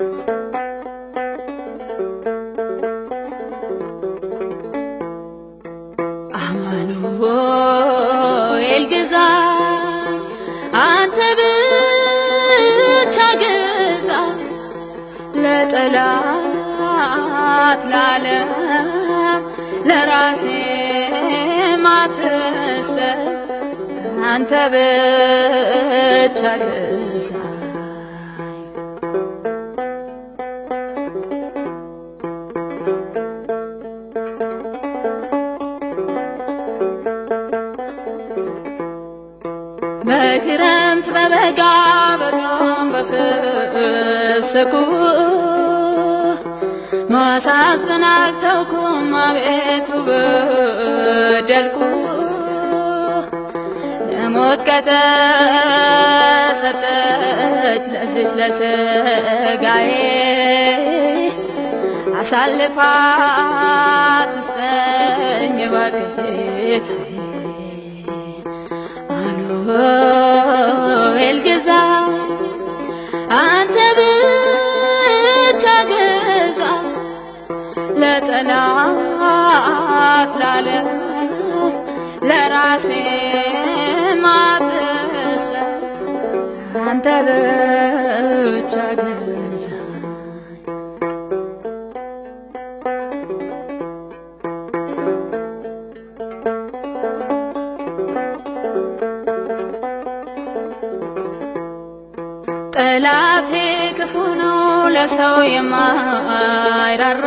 አማኑኤል ግዛ አንተ ብቻ ግዛ ለጠላት ለዓለም ለራሴ ማትስጠት አንተ ብቻ ግዛ በክረምት በበጋ በጾም በፍስኩ ማሳዘን አልተውኩም አቤቱ በደልኩ ለሞት ከተሰጠች ለዚች ለስጋዬ አሳልፋ ትስጠኝ እባክህ አማኑኤል ግዛ አንተ ብቻ ግዛ ለጠላት ላለም ለራሴ ማትስጠት አንተ ብቻ ግዛ ጠላቴ ክፉ ነው ለሰው የማይራራ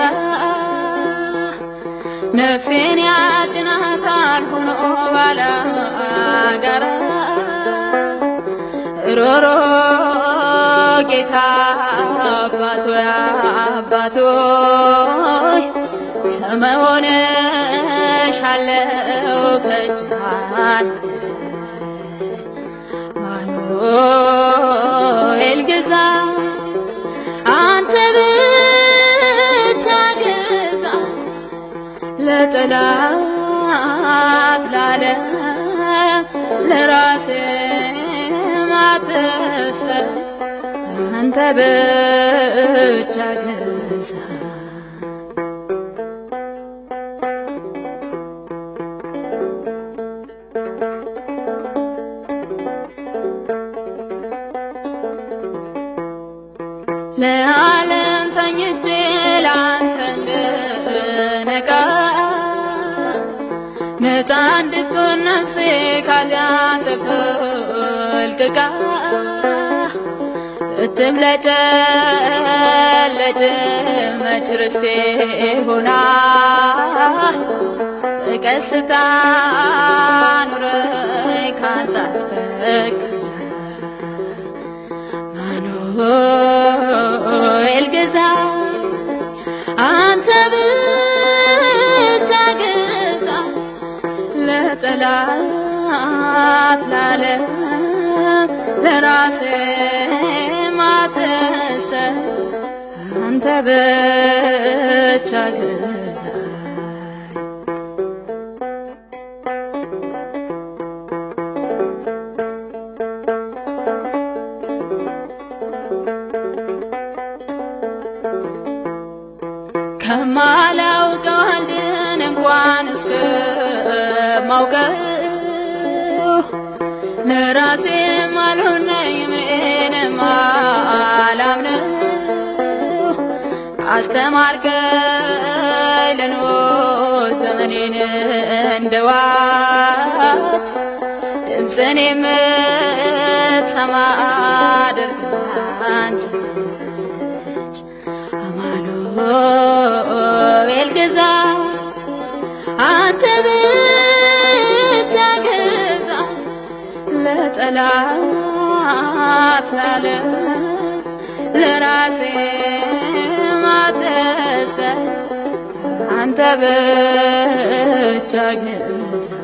ነፍሴን ያድናታል ሆኖ ባላጋራ ሮሮ ጌታ አባቶ አባቶይ ሰመሆነ ሻለው ከጃን አማኑኤል ግዛ አንተ ብቻ ግዛ ለጠላት ላለም ለራሴ ማትስጠት አንተ ብቻ ግዛ ለዓለም ተኝቼ ለአንተ እንድነቃ ነፃ እንድትሆን ነፍሴ ካሊያንተ ፈልቅቃ እትምለጨለጭ መች ርስቴ ሆና በቀስታ ኑረኝ ካንተ አስተቀር አማኑኤል ግዛ አንተ ብቻ ግዛ ለጠላት ላለም ለራሴ ማትስጠት አንተ ብቻ ግዛ ከማላውቀው አንድን እንኳን እስከ ማውቀው ለራሴ ማልሆነኝ ምንም አላምነው አስተማርከኝ ልኖር ዘመኔን እንደዋት ድምፅን የምትሰማ አድርገኝ አንተ ልጅ አማኑኤል ግዛ አንተ ብቻ ግዛ ለጠላት ላለም ለራሴ ማትስጠት አንተ ብቻ ግዛ